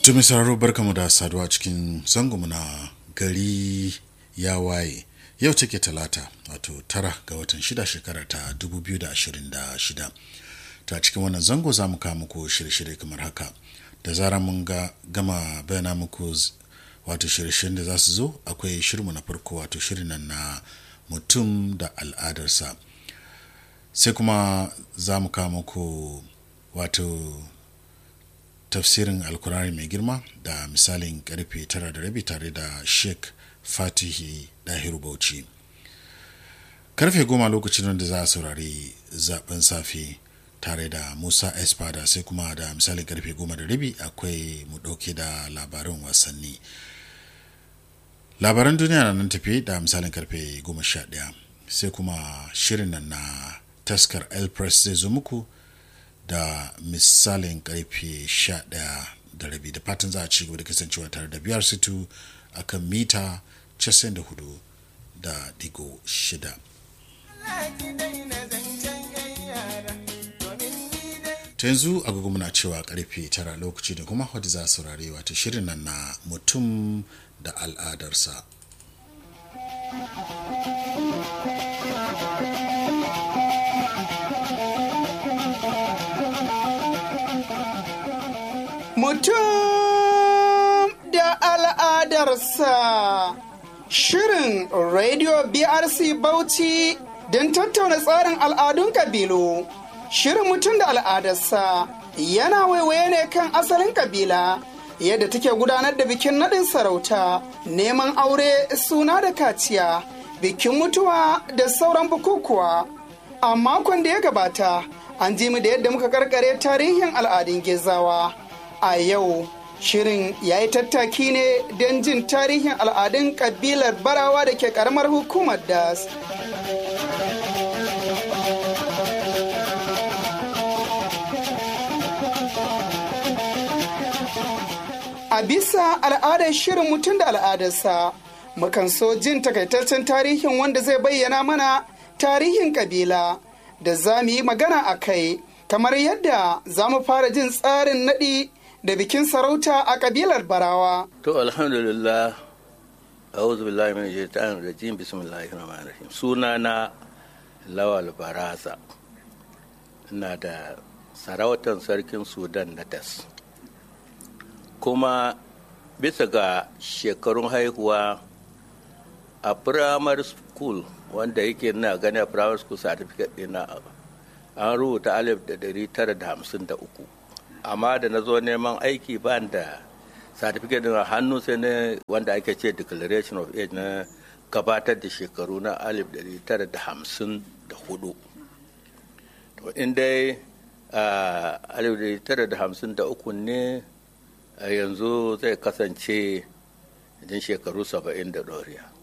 To mai sauraro barkamu da saduwa cikin zangonmu na gari ya waye yau take talata wato tara ga watan shida shekara ta 2026 ta cikin wannan zango za mu kawo muku shirye-shirye kamar haka da zara mun ga gama bayana muku wato shirye-shiryen da za su zo akwai shirmu na farko wato shirin nan na mutum da al'adarsa sai kuma za mu kawo muku wato tafsirin alkurari mai girma da misalin karfe tara da rabi tare da sheikh fatihi dahiru bauchi karfe goma lokacin da za a saurari zaben safe tare da musa espada sai kuma da misalin karfe goma da rabi akwai mu dauke da labarin wasanni labaran duniya na nan tafi da misalin karfe goma sha daya sai kuma shirin nan na taskar el press zai zo muku da misalin karfe 11 da rabi da fatan za a ci gaba da kasancewa tare da biyar situ a kan mita 94 da digo shida. ta yanzu agogo muna cewa karfe tara lokaci da kuma wadda za a saurare wata shirin nan na mutum da al'adarsa. Mutum da al'adarsa Shirin Radio BRC Bauchi don tattauna tsarin al'adun kabilu. Shirin mutum da al'adarsa yana waiwaye ne kan asalin kabila yadda take gudanar da bikin naɗin sarauta, neman aure suna da kaciya, bikin mutuwa da sauran bukukuwa. A makon da ya gabata, an ji mu da yadda muka karkare tarihin al'adun gezawa. a yau shirin ya yi tattaki ne don jin tarihin al'adun kabilar barawa da ke karamar hukumar das a bisa al'adar shirin mutum da al'adarsa mukan so jin takaitaccen tarihin wanda zai bayyana mana tarihin kabila da za mu yi magana a kai kamar yadda za mu fara jin tsarin naɗi da bikin sarauta a kabilar barawa. To alhamdulillah a'udhu billahi min shaitanir rajim bismillahir rahmanir rahim sunana lawal baraza ina da sarautar sarkin sudan na das kuma bisa ga shekarun haihuwa a primary school wanda yake na gani a primary school certificate ɗina an rubuta alif da dari tara da hamsin da uku amma da na zo neman aiki ba da certificate din hannu sai ne wanda ake ce declaration of age na gabatar da shekaru na alif dari tara da hamsin da hudu to in dai alif dari tara da hamsin da uku ne yanzu zai kasance jin shekaru saba'in da ɗoriya